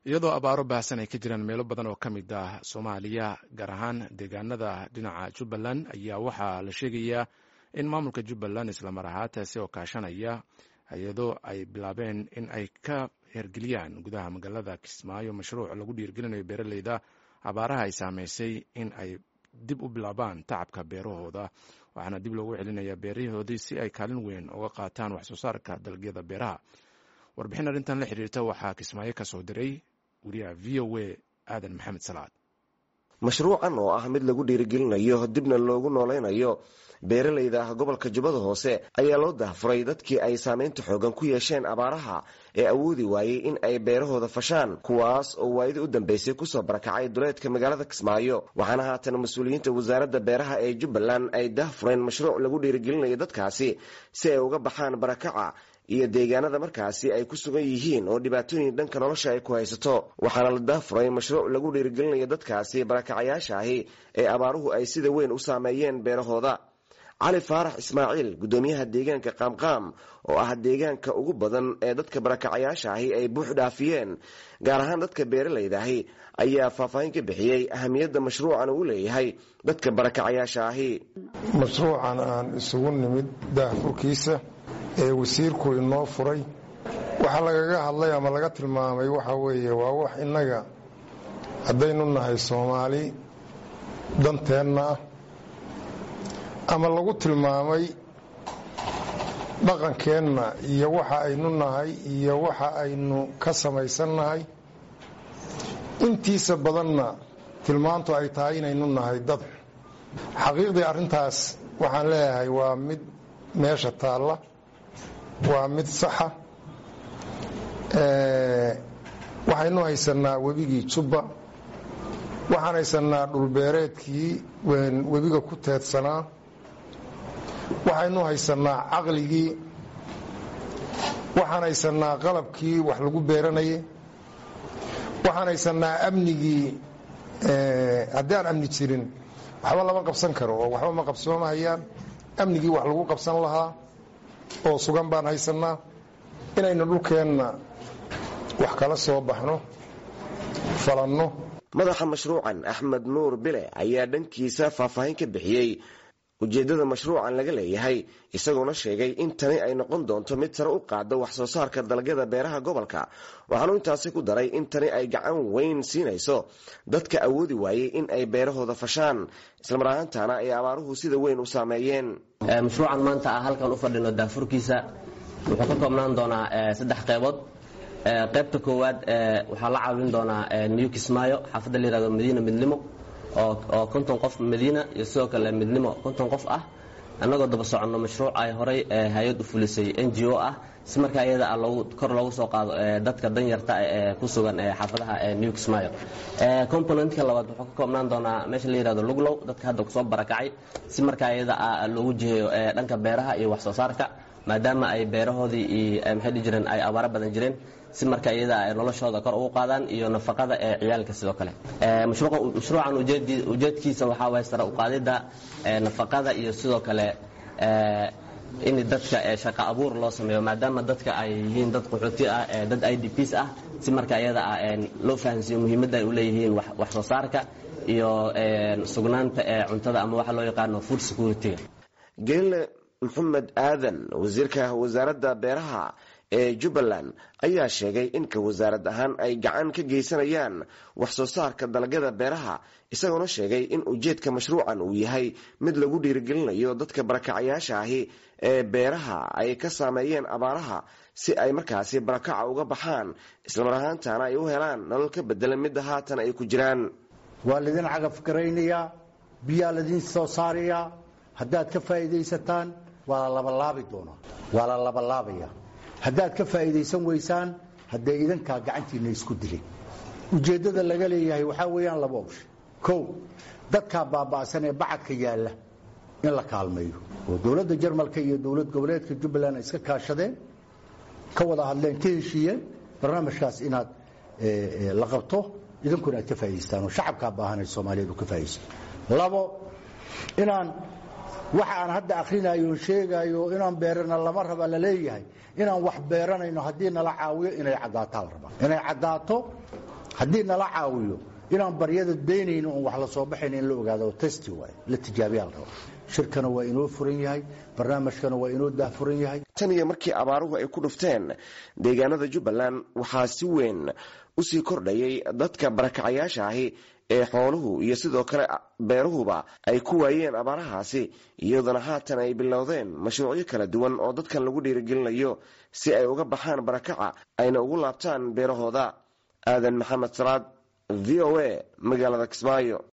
iyadoo abaaro baahsan ay ka jiraan meelo badan oo ka mid ah soomaaliya gaar ahaan deegaanada dhinaca jubbaland ayaa waxaa la sheegayaa in maamulka jubbaland islamar ahaataasi oo kaashanaya iyadoo ay bilaabeen in ay ka hergeliyaan gudaha magaalada kismaayo mashruuc lagu dhiirgelinayo beeraleyda abaaraha ay saameysay in ay dib u bilaabaan tacabka beerahooda waxaana dib loogu celinaya beerahoodii si ay kaalin weyn uga qaataan wax soo saarka dalagyada beeraha warbixin arrintan la xiriirta waxaa kismaayo ka soo diray wariyaha v o a aadan maxamed salaad mashruucan oo ah mid lagu dhiirigelinayo dibna loogu noolaynayo beeralayda ah gobolka jubbada hoose ayaa loo dahfuray dadkii ay saamaynta xoogan ku yeesheen abaaraha ee awoodi waayey in ay beerahooda fashaan kuwaas oo waayadii u dambeysay kusoo barakacay duleedka magaalada kismaayo waxaana haatan mas-uuliyiinta wasaaradda beeraha ee jubbaland ay dahfureen mashruuc lagu dhiirigelinayo dadkaasi si ay uga baxaan barakaca iyo deegaanada markaasi ay ku sugan yihiin oo dhibaatooyin dhanka nolosha ay ku haysato waxaana la daafuray mashruuc lagu dhiirigelinayo dadkaasi barakacayaasha ahi ee abaaruhu ay sida weyn u saameeyeen beerahooda cali faarax ismaaciil guddoomiyaha deegaanka qaamqaam oo ah deegaanka ugu badan ee dadka barakacayaasha ahi ay buux dhaafiyeen gaar ahaan dadka beeralayda ahi ayaa faahfaahin ka bixiyey ahamiyadda mashruucan uu leeyahay dadka barakacayaasha ahi mashruucan aan isugu nimid daahfurkiisa ee wasiirku inoo furay waxa lagaga hadlay ama laga tilmaamay waxa weeye waa wax innaga haddaynu nahay soomaali danteenna ah ama lagu tilmaamay dhaqankeenna iyo waxa aynu nahay iyo waxa aynu ka samaysannahay intiisa badanna tilmaantu ay tahay inaynu nahay dad xaqiiqdii arrintaas waxaan leeyahay waa mid meesha taalla waa mid saxa waxaynu haysanaa webigii jubba waxaan haysanaa dhulbeereedkii webiga ku teedsanaa waxaynu haysanaa caqligii waxaan haysanaa qalabkii wax lagu beeranayay waxaan haysanaa amnigii haddii aan amni jirin waxba lama qabsan karo oo waxba ma qabsoomahayaan amnigii wax lagu qabsan lahaa oo sugan baan haysanaa inaynu dhulkeenna wax kala soo baxno falanno madaxa mashruucan axmed nuur bile ayaa dhankiisa faahfaahin ka bixiyey ujeeddada mashruucan laga leeyahay isagoona sheegay in tani ay noqon doonto mid sare u qaada wax soo saarka dalagyada beeraha gobolka waxaanu intaasi ku daray in tani ay gacan weyn siinayso dadka awoodi waayey in ay beerahooda fashaan islamar ahaantaana ay abaaruhu sida weyn u saameeyeen mashruucan maanta ah halkan u fadhino daafurkiisa wuxuu ka koobnaan doonaa saddex qeybood qaybta koowaad waxaa la caawin doonaa new kismaayo xaafadda la yihahdo madiina midnimo oo konton qof madiina iyo sidoo kale midnimo konton qof ah annagoo daba soconno mashruuc ay horay hay-ad u fulisay n g o ah si markaa iyada ah kor loogu soo qaado dadka danyarta ee ku sugan xaafadaha new kismaayo componentka labaad wuxuu ka koobnaan doonaa meesha la yihahdo luglow dadka hadda kusoo barakacay si markaa iyada ah loogu jiheeyo dhanka beeraha iyo wax soo saarka maadaama ay beerahoodii iyo maxay dhihi jireen ay abaaro badan jireen si marka iyada ay noloshooda kor ugu qaadaan iyo nafaqada ee ciyaalka sidoo kale mashruucan ujeedkiisa waxaa waye sare uqaadidda nafaqada iyo sidoo kale in dadka shaqa abuur loo sameeyo maadaama dadka ay yihiin dad qaxooti ah dad i d ps ah si marka iyada ah loo fahansiiyo muhiimadda ay u leeyihiin wax soo saarka iyo sugnaanta ee cuntada ama waxa loo yaqaano food security-ga geelle maxamed aadan wasiirka wasaaradda beeraha ee jubbaland ayaa sheegay in ka wasaarad ahaan ay gacan ka geysanayaan wax soo saarka dalagyada beeraha isagoona sheegay in ujeedka mashruucan uu yahay mid lagu dhiirigelinayo dadka barakacayaasha ahi ee beeraha ay ka saameeyeen abaaraha si ay markaasi barakaca uga baxaan islamar ahaantaana ay u helaan nolol ka bedelan midda haatan ay ku jiraan waa laydin cagafgaraynayaa biyaa ladiin soo saarayaa haddaad ka faa'iidaysataan waa la labalaabi doonaa waa la labalaabaya haddaad ka faa'iidaysan weysaan haddee idankaa gacantiinna isku dilin ujeeddada laga leeyahay waxaa weeyaan laba obshe kow dadkaa baaba'san ee bacadka yaalla in la kaalmeeyo oo dowladda jarmalka iyo dowlad goboleedka jubbaland ay iska kaashadeen ka wada hadleen ka heshiiyeen barnaamijkaas inaad la qabto idinkuna aad ka faa'idaystaan oo shacabkaa baahanay soomaaliyeed uu ka faa'iidaysto labo inaan waxa aan hadda akhrinayo sheegayo inaan beerana lama raba la leeyahay inaan wax beeranayno haddii nala caawiyo inay caddaataa la rabaa inay caddaato haddii nala caawiyo inaan baryada daynayno oon wax la soo baxayna in la ogaado testi waay la tijaabiyaa la raba shirkana waa inoo furan yahay barnaamijkana waa inoo daahfuran yahay tan iyo markii abaaruhu ay ku dhufteen deegaanada jubbaland waxaa si weyn usii kordhayay dadka barakacayaasha ahi ee xooluhu iyo sidoo kale beeruhuba ay ku waayeen abaarahaasi iyaduna haatan ay bilowdeen mashruucyo kala duwan oo dadkan lagu dhiirigelinayo si ay uga baxaan barakaca ayna ugu laabtaan beerahooda aadan maxamed salaad v o a magaalada kismaayo